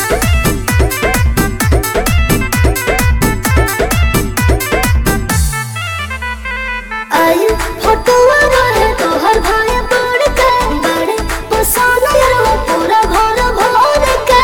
आई फोटोवा रहे तोहर भाई बड़ के बड़े पसंद रहो पूरा घर भर के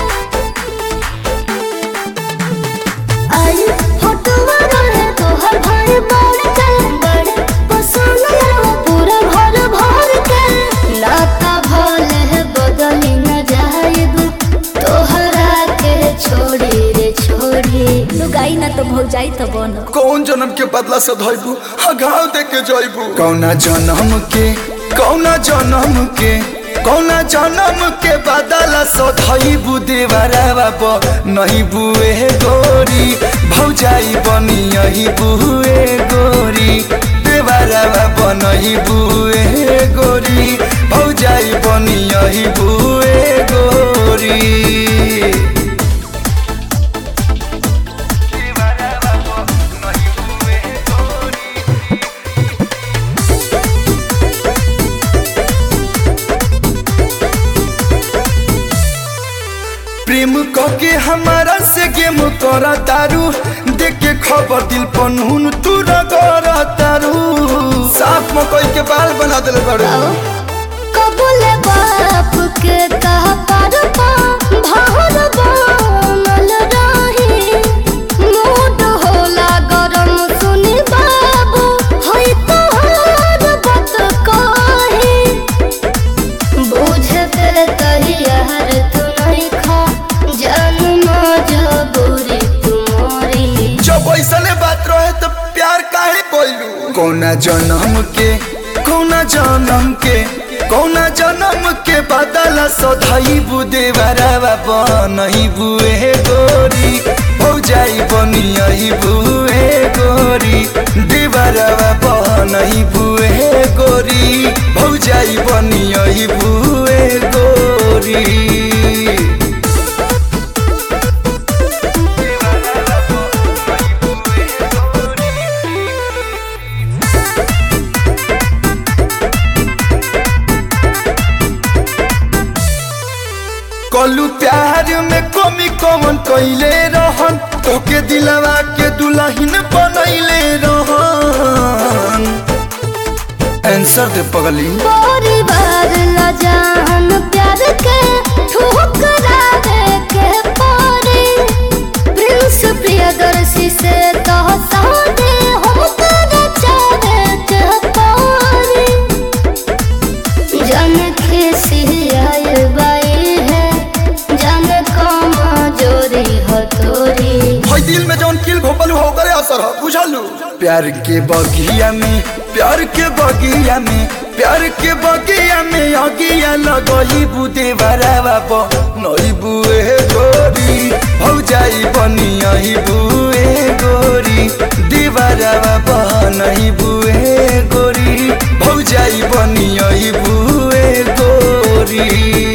आई फोटोवा रहे तोहर भाई बड़ के बड़े पसंद रहो पूरा घर भर के नाता भले बदली न जाएब तोहरा के छोड़ी रे छोड़ी लुगाई ना तो भौग जाई तो बनो कौन जन्म के बदला से धोइबू घाव दे के जइबू कौना जन्म के कौना जन्म के कौना जन्म के बदला से धइबू देवरावा ब नहीं बुए गोरी भौजाई बनी यही बुए गोरी देवरावा ब नहीं बुए गोरी भौजाई बनी यही बुए गोरी प्रेम कके हमारा से गेम करा तारू देख के खबर दिल पनहुन तू रगड़ा तारू साफ मकई के बाल बना दिल बड़ू कबूल बाप के कह पर पा भार बनल रही मूड होला गरम सुनी बाबू होई तोहर बात कही बुझे पे तहियार तू नहीं खा जन्म जबूरी तुम्हारी जब ऐसने बात रहे तो प्यार काहे कोइलू कौना जन्म के कौना जन्म के कौना जन्म के बदला सधाई बुदे बराबा बनही बुए गोरी भौजाई बनी यही बुए गोरी देवरावा बनही बुए गोरी भौजाई बनी यही बुए गोरी कलू प्यार में कमी कमन कैले रहन तोके दिलवा के दुल्हन बनैले रहन आंसर दे पगली परिवार ला जान प्यार के ठुकरा दे के पारे प्रिंस प्रियदर्शी से तो सादे हम तेरे चाहे के पारे जन खिसी आए बाई है जन कमा जोरी हो तोरी भाई दिल में जौन किल घोपल हो करे असर हो बुझलू प्यार के बगिया में प्यार के बगिया में प्यार के बगिया में अगिया लगई बुदे बराबा ब नई बुए गोरी भौजाई बनी यही बुए गोरी दीवारावा ब नहीं बुए गोरी भौजाई बनी यही बुए गोरी